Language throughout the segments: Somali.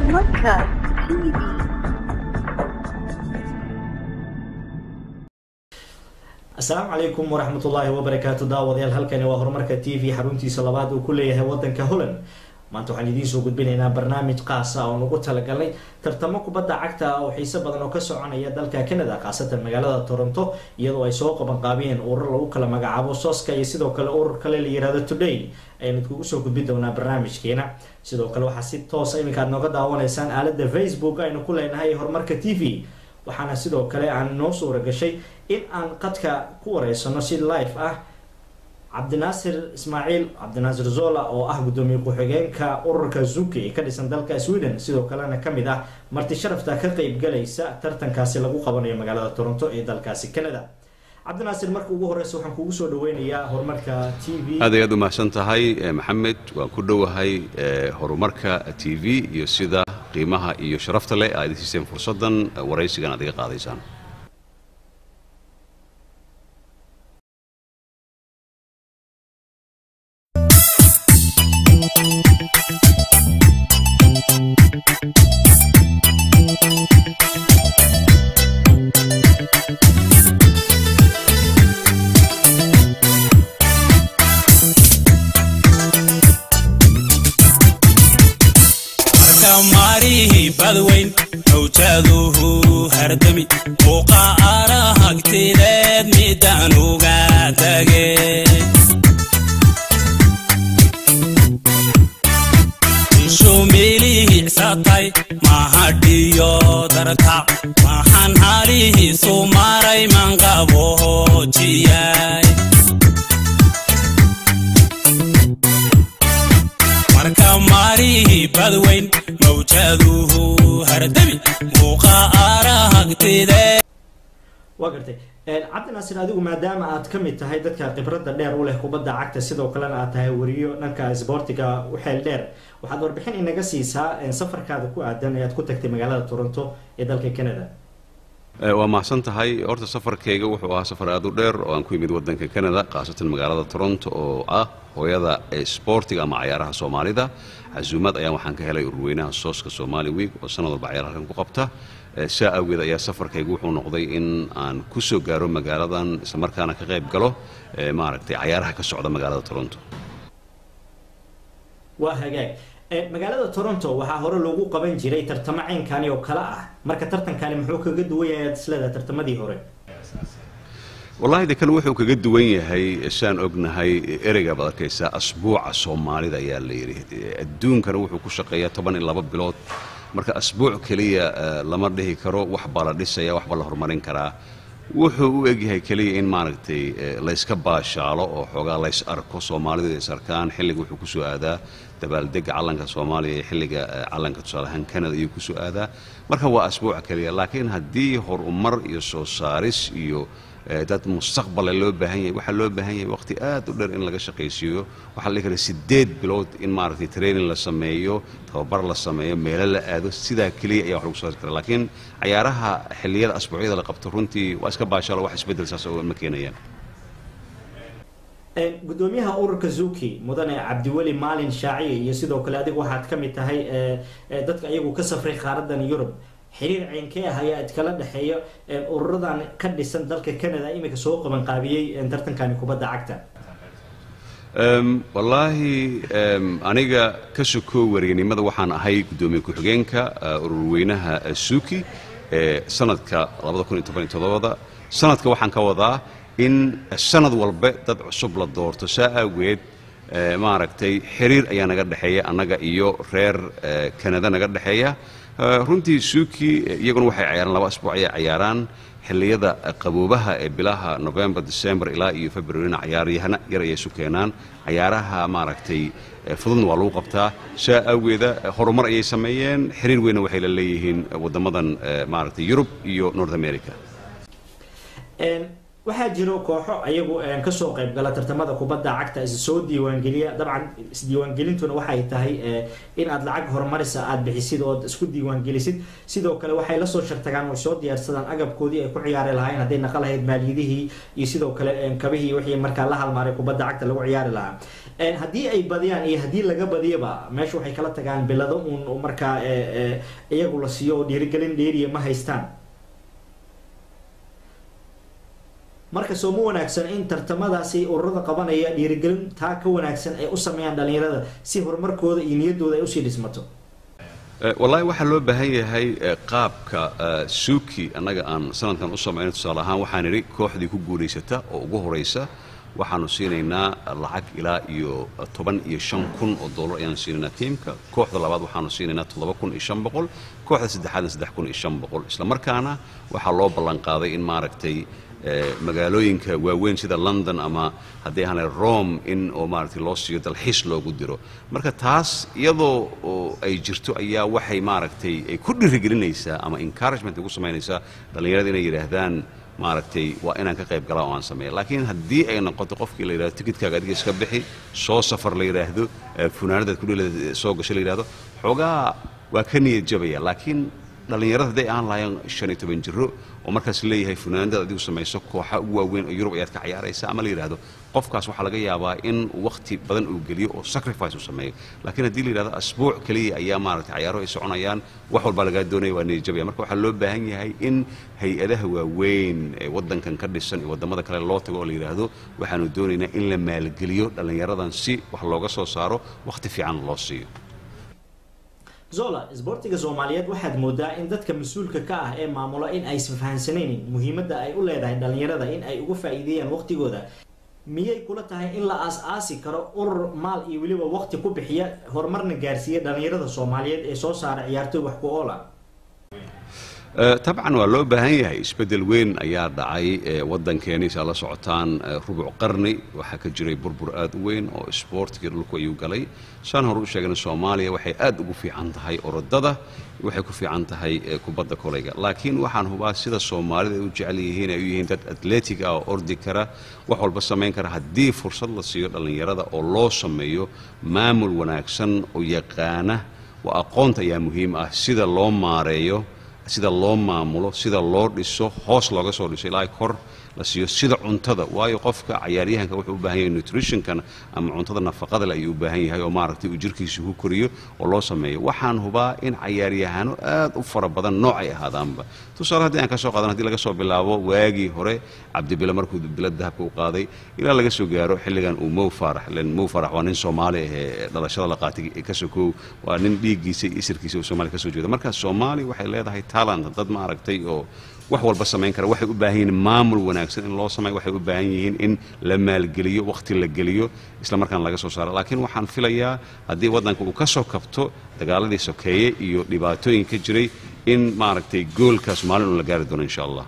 Horumarka TV. asalaamu calaykum waraxmatullaahi wabarakaatu daawadayaal halkani waa horumarka t v xaruntiisa labaad uu ku leeyahay wadanka holland maanta waxaan idiin soo gudbinaynaa barnaamij qaasa oo nagu talagalnay tartamo kubadda cagta ah oo xiise badan oo ka soconaya dalka canada khaasatan magaalada toronto iyadoo ay soo qabanqaabiyeen urur lagu kala magacaabo soska iyo sidoo kale urur kale la yirahdo today ayaan idkugu soo gudbin doonaa barnaamijkeena sidoo kale waxaa si toosa iminka aad nooga daawanaysaan aalada facebook aynu ku leenahay horumarka t v waxaana sidoo kale aan noo suura gashay in aan qadka ku wareysano si live ah cabdinaasir ismaaciil cabdinaasir zola oo ah guddoomiye ku-xigeenka ururka zuki ee ka dhisan dalka sweden sidoo kalena kamid ah marti sharafta ka qeybgalaysa tartankaasi lagu qabanayo magaalada toronto ee dalkaasi canada cabdinaasir marka ugu horeysa waxaan kugu soo dhaweynayaa horumarka t v aad ay aad u mahadsan tahay eh, maxamed waan ku dhowahay eh, horumarka t v iyo sida qiimaha iyo sharafta leh aad siiseen fursaddan eh, waraysigan aad iga qaadaysaan markamarihi badweyn hawjaaduhu hardami muuqa arahagtideed midaan uga tage shumilihicsatay mahadhiyo dartac maxaan halihiisu maray manqabo hoojiyay marka marihi badweyn mawjaaduhu hardami muuqa arahagtide waa gartay cabdinaasir adigu maadaama aad ka mid tahay dadka khibradda dheer u leh kubadda cagta sidoo kalena aad tahay wariyo dhanka sboortiga u xeel dheer waxaad warbixin inaga siisaa safarkaada ku aadan ee aad ku tagtay magaalada toronto ee dalka canada Eh, waa mahadsan tahay horta safarkayga wuxuu ahaa safar aad u dheer oo aan ku yimid waddanka canada khaasatan magaalada toronto oo ah hooyada ee sboortiga ama cayaaraha soomaalida casuumad ayaan waxaan ka helay ururweynaha sooska somali week oo sanad walba cayaar halkan ku qabta Eh, saa awgeed ayaa safarkaygu wuxuu noqday in aan ku soo gaaro magaaladan islamarkaana ka qayb galo eh, maaragtay cayaaraha ka socda magaalada toronto waa hagaag Eh, magaalada toronto waxaa hore loogu qaban jiray tartamo ceynkani oo kale ah marka tartankani muxuu kaga duwan yahay aad isleedahay tartamadii hore wallaahi de kan wuxuu kaga duwan yahay saan ognahay ereyga baad arkaysaa asbuuca soomaalida ayaa la yidhi adduunkana wuxuu ku shaqeeyaa toban iyo laba bilood marka asbuuc keliya eh, lama dhihi karo wax baa la dhisaya wax baa la horumarin karaa wuxuu u egyahay keliya in maaragtay eh, layska baashaalo oo xoogaa lays arko soomaalidu is arkaan xilliga wuxuu kusoo aadaa dabaaldega calanka soomaaliya iyo xilliga eh, calanka tusaale ahaan canada ayuu kusoo aadaa marka waa asbuuca keliya laakiin haddii horumar iyo soo saaris iyo eh, dad mustaqbale loo baahan yahay waxaa loo baahan yahay waqti aad u dheer in laga shaqaysiiyo waxaa la dhihi karaa sideed bilood in maaragtay training la sameeyo tababar la sameeyo meelo la aado sidaa keliya ayaa wax lagu soo saari karaa laakiin cayaaraha xilliyada asbuucyada la qabto runtii waa iska baashaalo wax isbeddel saas oo ma keenayaan gudoomiyaha ururka zuki mudane cabdiweli maalin shaaciye iyo sidoo kale adigu waxaad ka mid tahay eh, eh, dadka iyagu ka safray qaaradan yurub xiriir ceynkee ah ayaa idkala dhexeeya eh, ururadan ka dhisan dalka canada iminka soo qabanqaabiyey eh, tartankani kubadda cagta Em, wallaahi em, aniga ka sokoo wareegnimada waxaan ahay guddoomiye ku-xigeenka eh, ururweynaha eh, suuki ee sanadka da sanadka waxaan ka wadaa in sanad walba dad cusub la doorto saa awgeed eh, maaragtay xiriir ayaa naga dhexeeya annaga iyo reer eh, kanada naga dhexeeya Eh, runtii suuki eh, iyaguna waxay cayaaraan laba asbuuc ayay cayaaraan xilliyada eh, qaboobaha ee bilaha november december ilaa iyo februarina cayaaryahana yar ayay isu keenaan cayaaraha maaragtay eh, fududna waa lagu qabtaa saa awgeeda eh, horumar ayay sameeyeen xiriir weynna waxay la leeyihiin eh, waddamadan eh, maaragtay yurub iyo north america waxaa jiro kooxo ayagu kasoo qayb gala tartamada kubadda cagta is soo diiwaangeliya dabcan isdiiwaangelintuna waxay tahay in aad lacag horumarisa aada bixisid ood isku diiwaangelisid sidoo kale waxay lasoo shartagaan way soo diyaarsadaan agabkoodii ay ku ciyaari lahaayeen hadday naqa lahayd maaliyadihii iyo sidoo kale kabihii wixii markaa la halmaaray kubadda cagta lagu ciyaari lahaa haddii ay badiyaan iyo haddii laga badiyaba meesha waxay kala tagaan bilado uun markaa iyagu la siiyo oo dhiirigelin dheeriya ma haystaan marka soo ma wanaagsan in tartamadaasi ururada qabanaya dhiirigelin taa ka wanaagsan ay u sameeyaan dhalinyarada si horumarkooda iyo niyaddooda ay usii dhismato wallaahi waxaa loo baahan yahay qaabka suuki annaga aan sanadkan u samayno tusaale ahaan waxaan idhi kooxdii ku guulaysata oo ugu horaysa waxaanu siinaynaa lacag ilaa iyo toban iyo shan kun oo dollar ayaanu siinaynaa tiimka kooxda labaad waxaanu siinaynaa toddoba kun iyo shan boqol kooxda saddexaadna saddex kun iyo shan boqol isla markaana waxaa loo ballanqaaday in maaragtay magaalooyinka waaweyn sida london ama haddii ahaan rome in oo maaragtay loo siiyo dalxiis loogu diro marka taas iyadoo ay jirto ayaa waxay maaragtay ay ku dhirigelinaysaa ama encouragement ay ku samaynaysaa dhallinyarada inay yidhaahdaan maaragtay waa inaan ka qayb galaa oo aan sameeya laakiin haddii ay noqoto qofkii la yidhahdo tikidkaaga adiga iska bixi soo safar la yidhaahdo funaanadaad kudhila soo gasho la yidhahdo xoogaa waa ka niyad jabaya laakiin dhallinyarada hadday aan lahayn shan iyo toban jiro oo markaas leeyahay funaanadaad adigu samayso kooxa ugu waaweyn oo yurub ayaad ka cayaaraysa ama la yidhahdo qofkaas waxaa laga yaabaa in wakhti badan uu geliyo oo sacrifice uu sameeyo laakiin haddii la yidhahdo asbuuc keliya ayaa maaragtay cayaaro ay soconayaan wax walbaa lagaa doonaya waa niyadjabaya marka waxaa loo baahan yahay in hay-adaha waaweyn ee waddankan ka dhisan iyo waddamada kale loo tago oo la yidhaahdo waxaanu doonaynaa in la maalgeliyo dhallinyaradan si wax looga soo saaro wakhti fiican loo siiyo zola isboortiga soomaaliyeed waxaad moodaa in dadka mas-uulka ka ah ee maamulo in aysan fahansanaynin muhiimadda ay u leedahay dhalinyarada in ay uga faa-iideeyaan waqtigooda miyay kula tahay in la aas-aasi karo urur maal iyo weliba waqti ku bixiya horumarna gaarsiiya dhalinyarada soomaaliyeed ee soo saara ciyaartooy wax ku oola tabcan waa loo baahan yahay isbeddel weyn ayaa dhacay waddankeeni saa la socotaan rubuc qarni waxaa ka jiray burbur aad u weyn oo isboortigii dhulku ayuu galay saan hore u sheegana soomaaliya waxay aad ugu fiican tahay orodada waxay ku fiican tahay kubadda kolayga laakiin waxaan hubaa sida soomaalida ay u jecel yihiin ay u yihiin dad atletic ah oo ordi kara wax walba samayn kara haddii fursad la siiyo dhallinyarada oo loo sameeyo maamul wanaagsan oo yaqaana waa aqoonta ayaa muhiim ah sida loo maareeyo sida loo maamulo sida loo dhiso hoos looga soo dhiso ilaa kor la siiyo sida cuntada waayo qofka cayaaryahanka wuxuu u baahan yahay nutritionkan ama cuntada nafaqada le ayuu u baahan yahay oo maaragtay uu jirkiisa ku koriyo oo loo sameeyo waxaan hubaa in cayaaryahano aad u fara badan noocay ahaadaanba tusaale haddii aan ka soo qaadan hadii laga soo bilaabo waagii hore cabdibile markuu bilad dahabka u qaaday ilaa laga soo gaaro xilligan uu mow faarax len mow faarax waa nin soomaali ahee dhalashada la qaatay ka sokow waa nin dhiiggiisa iyo isirkiisa uu soomaaliya ka soo jeeda marka soomaali waxay leedahay talent dad maaragtay oo wax walba samayn kara waxay u baahan yihiin maamul wanaagsan in loo sameeyo waxay u baahan yihiin in la maalgeliyo wakhti la geliyo isla markaana laga soo saaro laakiin waxaan filayaa haddii waddanka uu ka soo kabto dagaaladii sokeeye iyo dhibaatooyin ka jiray in maaragtay goolkaas maalin uu la gaari doono insha allah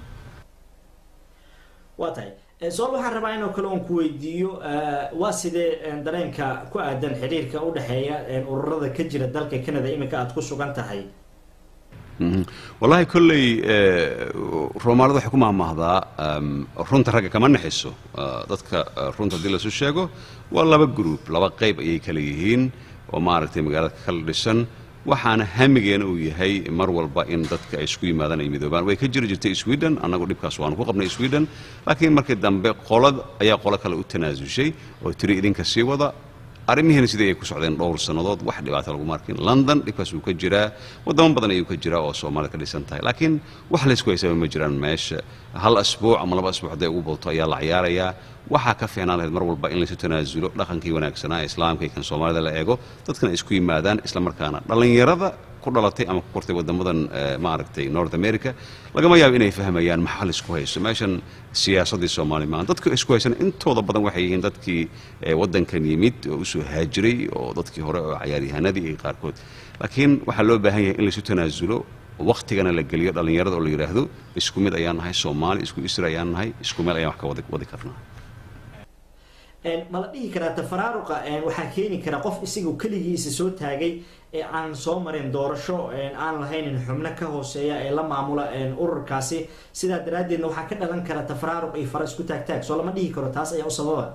waa tahay sool waxaan rabaa inoo kale oon ku weydiiyo waa sidee dareenka ku aadan xiriirka u dhexeeya ururada ka jira dalka canada iminka aada ku sugan tahay wallaahi kolley roomaalida waxay ku mahmahdaa runta ragga kama naxiso dadka runta haddii lasu sheego waa laba gruub laba qayb ayay kala yihiin oo maaragtay magaalada kala dhisan waxaana hamigeena uu yahay mar walba in dadka ay isku yimaadaan ay midoobaan way ka jiri jirtay sweden annagu dhibkaas waanu ku qabnay sweden laakiin markii dambe qolad ayaa qolo kale u tanaasushay oo tiri idinka sii wada arrimihiina sidii ay ku socdeen dhowr sannadood wax dhibaata laguma arkin london dhibkaas wuu ka jiraa waddamo badan ayuu ka jiraa oo soomaalida ka dhisan tahay laakiin wax laysku haysaba ma jiraan meesha hal asbuuc ama laba asbuuc hadday ugu badto ayaa la ciyaarayaa waxaa ka fiicnaan lahayd mar walba in laysu tanaasulo dhaqankii wanaagsanaa ee islaamka iyo kan soomaalida la eego dadkana ay isku yimaadaan isla markaana dhallinyarada ku dhalatay ama ku kortay waddamadan maaragtay north america lagama yaabo inay fahmayaan maxaa laysku hayso meeshan siyaasaddii soomaali maaha dadka isku haysan intooda badan waxay yihiin dadkii waddankan yimid oo usoo haajiray oo dadkii hore oo cayaaryahanadii iyo qaarkood laakiin waxaa loo baahan yahay in laysu tanaasulo waktigana la geliyo dhallinyarada oo la yidhaahdo isku mid ayaan nahay soomaali isku isra ayaan nahay isku meel ayaan wax ka wadi karnaa ma la dhihi karaa tafaraaruqa waxaa keeni kara qof isagu keligiisa soo taagay ee aan soo marin doorasho aan lahaynin xubno ka hooseeya ee la maamula ururkaasi sidaa daraaddeedna waxaa ka dhalan kara tafaraaruq iyo fara isku taagtaag soo lama dhihi karo taas ayaa u sababa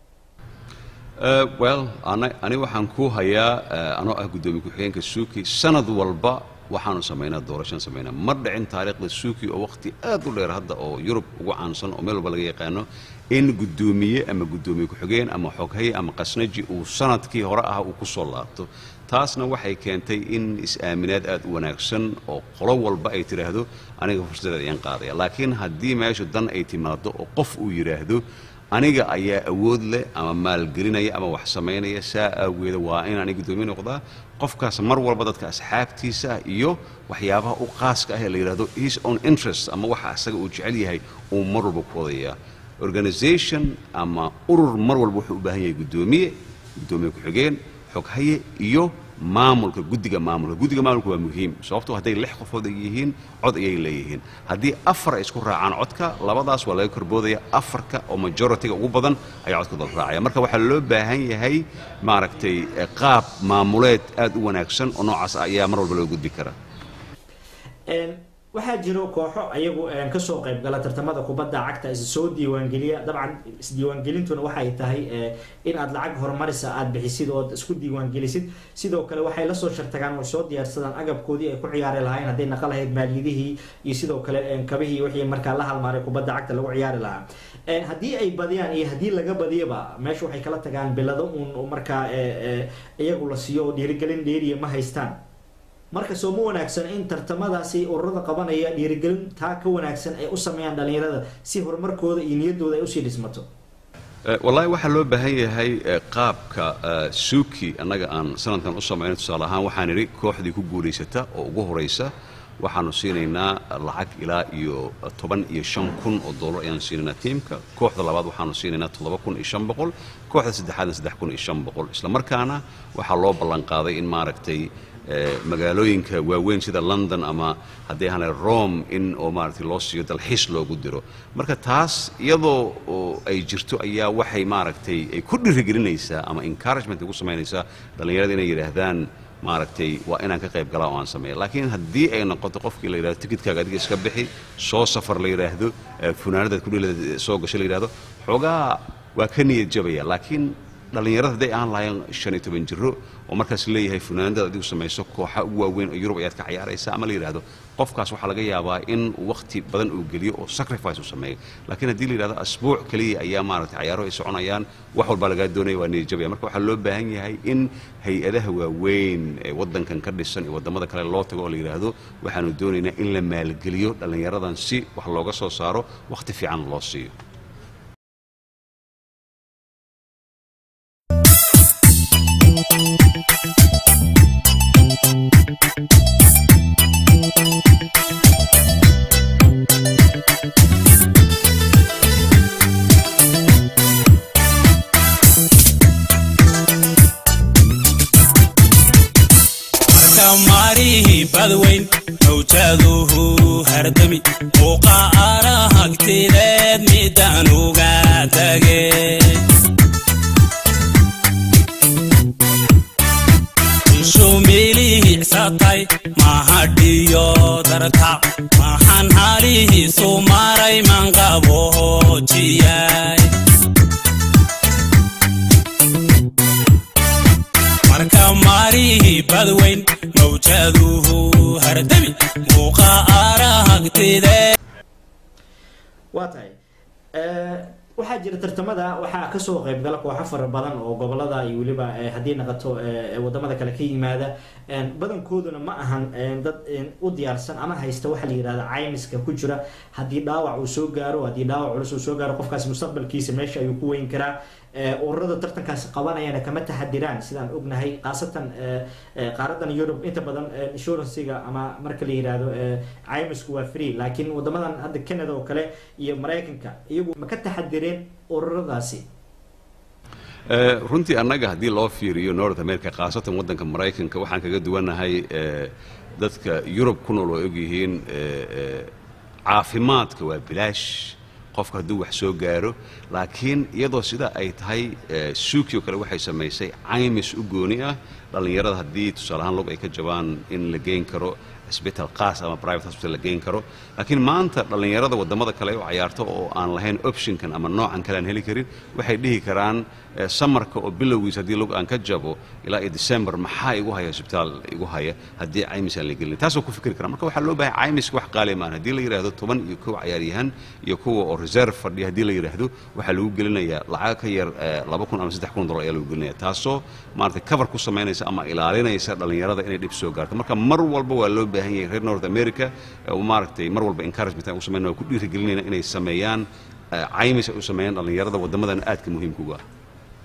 well ani waxaan ku hayaa anoo ah guddoomiye ku-xigeenka suuki sanad walba waxaanu samaynaa doorashaan samaynaa ma dhicin taariikhda suuki oo waqti aad u dheer hadda oo yurub ugu caansan oo meel walba laga yaqaano in guddoomiye ama guddoomiye ku-xigeen ama xoghaye ama qasnaji uu sanadkii hore ah uu ku soo laabto taasna waxay keentay in is-aaminaad aad u wanaagsan oo qolo walba ay tidhaahdo aniga fursadeed ayaan qaadaya laakiin haddii meeshu dan ay timaado oo qof uu yidhaahdo aniga ayaa awood leh ama maalgelinaya ama wax samaynaya saa aageeda waa inaan guddoomiye noqdaa qofkaas mar walba dadka asxaabtiisa iyo waxyaabaha u qaaska ah ee la yidhahdo his own interest ama waxa asaga uu jecel yahay uu mar walba ku wadayaa organization ama urur mar walba wuxuu u baahan yahay guddoomiye guddoomiye ku-xigeen xoghaye iyo maamulka guddiga maamulka guddiga maamulka waa muhiim sababtoo hadday lix qofood ay yihiin cod ayay leeyihiin haddii afar ay isku raacaan codka labadaas waa laga korboodaya afarka oo majoritiga ugu badan ayaa codkooda raacaya marka waxaa loo baahan yahay maaragtay qaab maamuleed aad u wanaagsan oo noocaas ayaa mar walba loo gudbi karaa waxaa jiro kooxo ayagu kasoo qayb gala tartamada kubadda cagta is soo diiwaangeliya dabcan isdiiwaangelintuna waxay tahay in aad lacag horumarisa aada bixisid ood isku diiwaangelisid sidoo kale waxay lasoo shartagaan way soo diyaarsadaan agabkoodii ay ku ciyaari lahayn hadday naqa lahayd maaliyadihii iyo sidoo kale kabihii wixii markaa la halmaaray kubadda cagta lagu ciyaari lahaa haddii ay badiyaan iyo haddii laga badiyaba meesha waxay kala tagaan bilado uun markaa iyagu la siiyo oo dhiirigelin dheeriya ma haystaan marka soo ma wanaagsan in tartamadaasi ururada qabanaya dhiirigelin taa ka wanaagsan ay u sameeyaan dhallinyarada si horumarkooda iyo niyaddooda ay usii dhismato wallaahi waxaa loo baahan yahay qaabka suuki annaga aan sanadkan u samayno tusaale ahaan waxaan idhi kooxdii ku guulaysata oo ugu horaysa waxaanu siinaynaa lacag ilaa iyo toban iyo shan kun oo dollar ayaanu siinaynaa tiimka kooxda labaad waxaanu siinaynaa toddoba kun iyo shan boqol kooxda saddexaadna saddex kun iyo shan boqol isla markaana waxaa loo ballanqaaday in maaragtay magaalooyinka waaweyn sida london ama haddii ahaan rome in oo maaragtay loo siiyo dalxiis loogu diro marka taas iyadoo ay jirto ayaa waxay maaragtay ay ku dhirigelinaysaa ama encouragement ay ku samaynaysaa dhallinyarada inay yidhaahdaan maaragtay waa inaan ka qayb galaa oo aan sameeya laakiin haddii ay noqoto qofkii la yidhahdo tikidkaaga adiga iska bixi soo safar la yidhaahdo funaanadaad kudhila soo gasho la yidhahdo xoogaa waa ka niyad jabaya laakiin dhallinyarada hadday aan lahayn shan iyo toban jiro oo markaas leeyahay funaanadaad adigu samayso kooxa ugu waaweyn oo yurub ayaad ka cayaaraysa ama la yidhahdo qofkaas waxaa laga yaabaa in wakhti badan uu geliyo oo sacrifice uu sameeyo laakiin haddii la yidhahdo asbuuc keliya ayaa maaragtay cayaaro ay soconayaan wax walbaa lagaa doonaya waa niyadjabaya marka waxaa loo baahan yahay in hay-adaha waaweyn ee waddankan ka dhisan iyo waddamada kale loo tago oo la yidhaahdo waxaanu doonaynaa in la maalgeliyo dhallinyaradan si wax looga soo saaro wakhti fiican loo siiyo maarihi badweyn mawjaaduhu hardami muuqa arahagtideed midaan uga tage shumilihicsatay mahadhiyo dartac maxaan halihiisu maray manqaboojiyay marka maarihi badweyn mawjaaduhu hardami muuqa arahagtide waa tahay waxaa jira tartamada waxaa kasoo qaybgala kooxo fara badan oo gobolada iyo weliba haddii naqato wadamada kale ka yimaada badankooduna ma ahan dad u diyaarsan ama haysta waxaa la yidhahda caymiska ku jira haddii dhaawac uu soo gaaro haddii dhaawac culus uu soo gaaro qofkaas mustaqbalkiisa meesha ayuu ku weyn karaa ururada tartankaasi qabanayana kama taxadiraan sidaan ognahay khaasatan qaaradan yurub inta badan insuranciga ama marka la yidhaahdo caymisku waa free laakiin wadamadan hadda canada oo kale iyo maraykanka iyagu ma ka taxadireen ururadaasi runtii annaga haddii loo fiiriyo north america khaasatan waddanka maraykanka waxaan kaga duwanahay dadka yurub ku nool oo ogyihiin caafimaadka waa bilaash qofka hadduu wax soo gaaro laakiin iyadoo sida ay tahay suuki oo kale waxay samaysay caymis u gooni ah dhallinyarada haddii tusaale ahaan log ay ka jabaan in la geyn karo isbital qaas ama private hospital la geyn karo laakiin maanta dhallinyarada waddamada kale u cayaarto oo aan lahayn optionkan ama noocan kale aan heli karin waxay dhihi karaan samarka oo bilowgiis haddii log aan ka jabo ilaa iyo december maxaa igu haya isbitaal igu haya haddii caymis aan la gelin taasoo ku fikri kara marka waxaa loo baahay caymiska wax qaali maan haddii la yidhaahdo toban iyo kow cayaaryahan iyo kuwa oo reserve fadhiya haddii la yidhaahdo waxaa lagu gelinayaa lacag ka yar laba kun ama saddex kun dollar ayaa lagu gelinaya taasoo maaragtay cover ku samaynaysa ama ilaalinaysa dhallinyarada inay dhib soo gaarto marka mar walba waa loo baahan yahay reer north america maaragtay mar walba encouragement aan u samayna waa ku dhiirigelinayna inay sameeyaan caymis ay u sameeyaan dhallinyarada waddamadan aadka muhiimka uga ah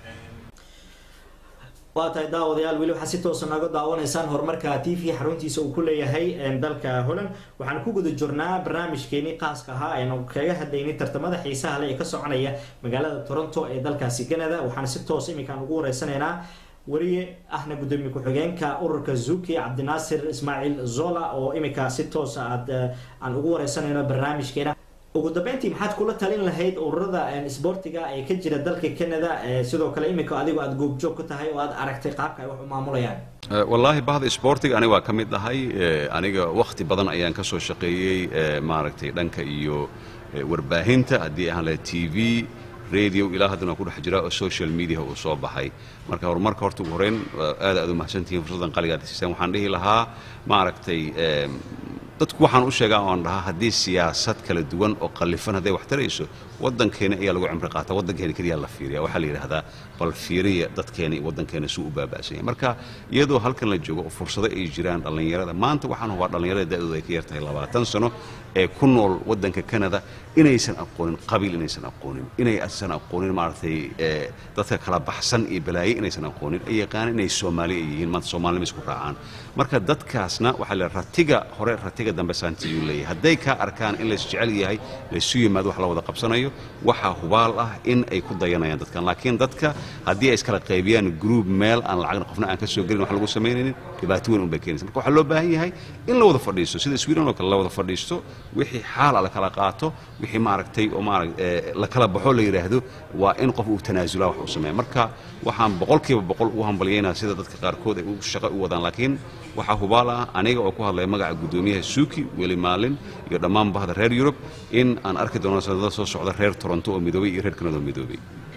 waa tahay daawadayaal weli waxaa si toosa nooga daawanaysaan horumarka t v xaruntiisa uu ku leeyahay dalka holland waxaan ku guda jirnaa barnaamijkeenii qaaska ahaa aynu kaga hadlaynay tartamada xiisaha le ee ka soconaya magaalada toronto ee dalkaasi canada waxaan si toos iminkaan ugu wareysanaynaa weliye ahna gudoomiye ku-xigeenka ururka zuki cabdinaasir ismaaciil zola oo iminka si toosa aad aan ugu wareysanayno barnaamijkeena ugu dambeyntii maxaad kula talin lahayd ururada sboortiga ee ka jira dalka canada sidoo kale iminka adigoo aada goobjoog ku tahay oo aad aragtay qaabka ay wax u maamulayaan wallaahi bahda sboortiga aniga waa ka mid ahay aniga wakhti badan ayaan ka soo shaqeeyey maaragtay dhanka iyo warbaahinta haddii ahaan lahayd t v radio ilaa haddana waa ku dhex jira oo social media uu soo baxay marka horumarka horta ugu horeyn aad aad u mahadsantihiin fursaddan qaliga aad siiseen waxaan dhihi lahaa maaragtay dadku waxaan u sheegaa oan dhahaa haddii siyaasad kala duwan oo qallifan hadday wax tarayso waddankeena ayaa lagu cimri qaata waddankeena keliya la fiiriya waxaa la yidhaahdaa bal fiiriya dadkeena iyo waddankeena suu u baaba'san yahay marka iyadoo halkan la joogo oo fursado ay jiraan dhallinyarada maanta waxaan hubaa dhallinyarada da'dooda ay ka yar tahay labaatan sano ee ku nool waddanka canada inaysan aqoonin qabiil inaysan aqoonin inaysan aqoonin maaragtay dadka kala baxsan iyo balaaye inaysan aqoonin ay yaqaanaan inay soomaali ay yihiin maanta soomaalinima isku raacaan marka dadkaasna waxaa la ratiga hore ratiga dambe saantiyuu leeyahay hadday kaa arkaan in lays jecel yahay laysu yimaado wax la wada qabsanayo waxaa hubaal ah in ay ku dayanayaan dadkan laakiin dadka haddii ay iskala qaybiyaan group meel aan lacagna qofna aan ka soo gelin wax lagu samaynaynin dhibaato weyn unbay keenaysa marka waxaa loo baahan yahay in la wada fadhiisto sida sweden oo kale la wada fadhiisto wixii xaala la kala qaato wixii maaragtay oo maarag la kala baxo la yidhaahdo waa in qof uu tanaasulaa wax uu sameeya marka waxaan boqolkiiba boqol ugu hambalyaynaa sida dadka qaarkood ay shaqo u wadaan laakiin waxaa hubaal ah aniga oo ku hadlaya magaca guddoomiyaha suuki weli maalin iyo dhammaan bahda reer yurub in aan arki doono sanadada soo socda reer toronto oo midoobay iyo reer kanada oo midoobay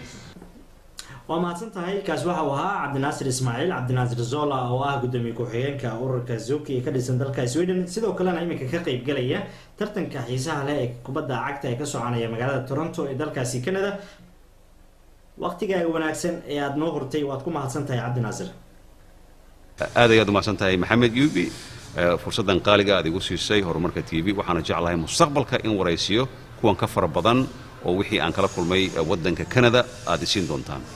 waa mahadsan tahay kaas waxa uu ahaa cabdinaasir ismaaciil cabdinaasir zola oo ah gudoomiye ku-xigeenka ururka zuki ee ka dhisan dalka sweden sidoo kalena iminka ka qeybgalaya tartanka xiisaha leh ee kubadda cagta ee ka soconaya magaalada toronto ee dalkaasi canada waqtigaaga wanaagsan ee aada noo hortay waad ku mahadsan tahay cabdinaasir aad ayaad umahadsan tahay maxamed yubi fursaddan qaaliga aad igu siisay horumarka t v waxaana jeclahay mustaqbalka in waraysiyo kuwan ka fara badan oo wixii aan kala kulmay waddanka canada aad isiin doontaan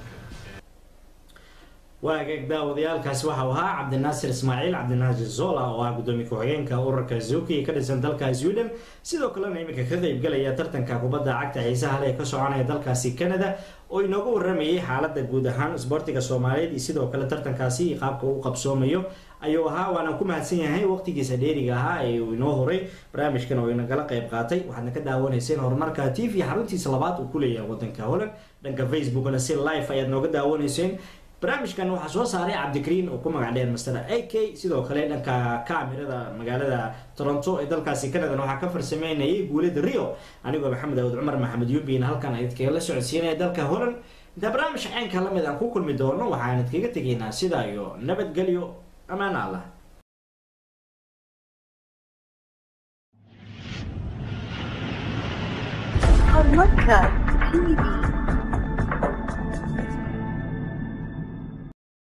waagaag daawadayaalkaasi waxau ahaa cabdinaasir ismaaciil cabdinaasir zola oo ah gudoomiye ku-xigeenka ururka zuki ee ka dhisan dalka sweden sidoo kalena iminka ka qeybgalaya tartanka kubadda cagta xiisaha leh ee ka soconaya dalkaasi canada oo inooga waramayay xaalada guud ahaan isboortiga soomaaliyeed iyo sidoo kale tartankaasi iyo qaabka uu qabsoomayo ayuu ahaa waana ku mahadsan yahay waqtigiisa dheeriga ahaa ee uu inoo horay barnaamijkan oo inagala qeyb qaatay waxaadna ka daawanayseen horumarka t v xaruntiisa labaad uu ku leeyahay wadanka holland dhanka facebookna si live ayaad nooga daawanayseen barnaamijkan waxaa soo saaray cabdikariin oo ku magac dheer master a k sidoo kale dhanka kaamirada magaalada toronto ee dalkaasi canadana waxaa ka farsameynayay guulada rio anigoo maxamed awad cumar maxamed yubiin halkan idinkaga la socodsiinaya dalka holland intaa barnaamij ceenka lamid aan ku kulmi doono waxaan idinkaga tegaynaa sidaa iyo nabadgelyo amaan allah Podcast TV.